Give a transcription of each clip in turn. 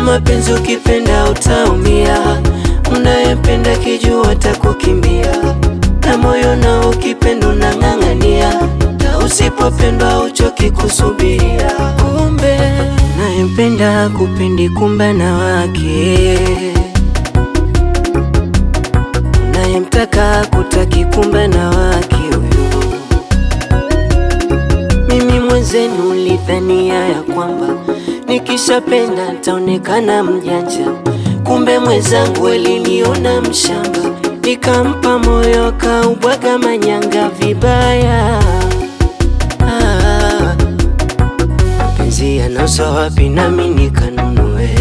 mapenzi ukipenda utaumia, unayempenda kijua takukimbia, na moyo na ukipenda unang'ang'ania, na usipopendwa uchoki kusubiria. Kumbe unayempenda kupendi, kumbe na wake unayemtaka kutaki, kumbe na wake huyo. Mimi mwenzenu ulidhania ya kwamba nikishapenda ntaonekana mjanja, kumbe mwenzangu aliniona mshamba, nikampa moyo akaubwaga manyanga vibaya. Ah, mapenzi yanauzwa wapi? Nami nikanunue.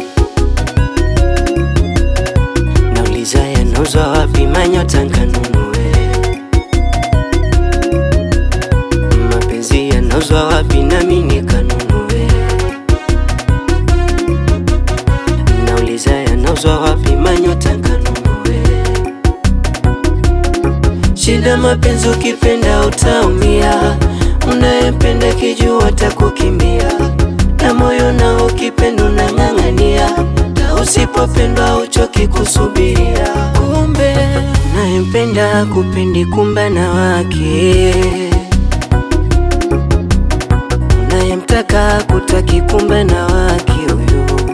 Nauliza yanauzwa wapi? Manyota nkanunue. Mapenzi yanauzwa wapi? Nami nikanunue. Nauliza yanauzwa wapi? Manyota nkanunue. Shida mapenzi, ukipenda utaumia, unayempenda kijua takukimbia, na moyo na ukipenda unang'ang'ania, na usipopendwa uchoki kusubiria. Kumbe unayempenda kupendi, kumbe na wake unayemtaka kutaki, kumbe na wake huyo.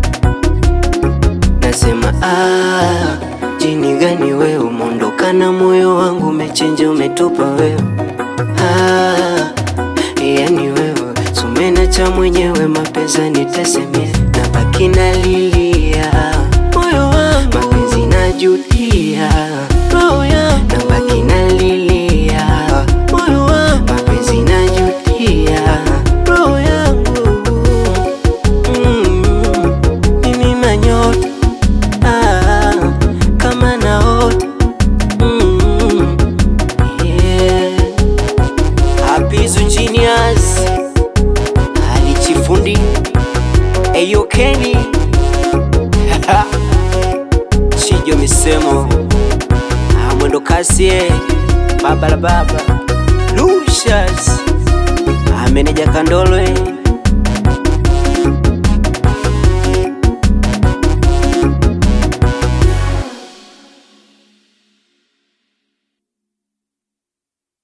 Nasema ah, jini gani wewe umeondoka na moyo wangu umechenja umetupa wewe ah, yani wewe sumena cha mwenyewe mapesa nitasemea na baki nalilia moyo wangu mapenzi najutia roho yangu na baki nalilia moyo wangu mapenzi najutia roho yangu mm, mimi manyota ah, kama naota mm, yeah. Hapizu Genius alichifundi Eyo Kenny Chijo misemo Ah, mwendo kasi eh. baba la baba Lucius Ah, meneja Kandolo eh.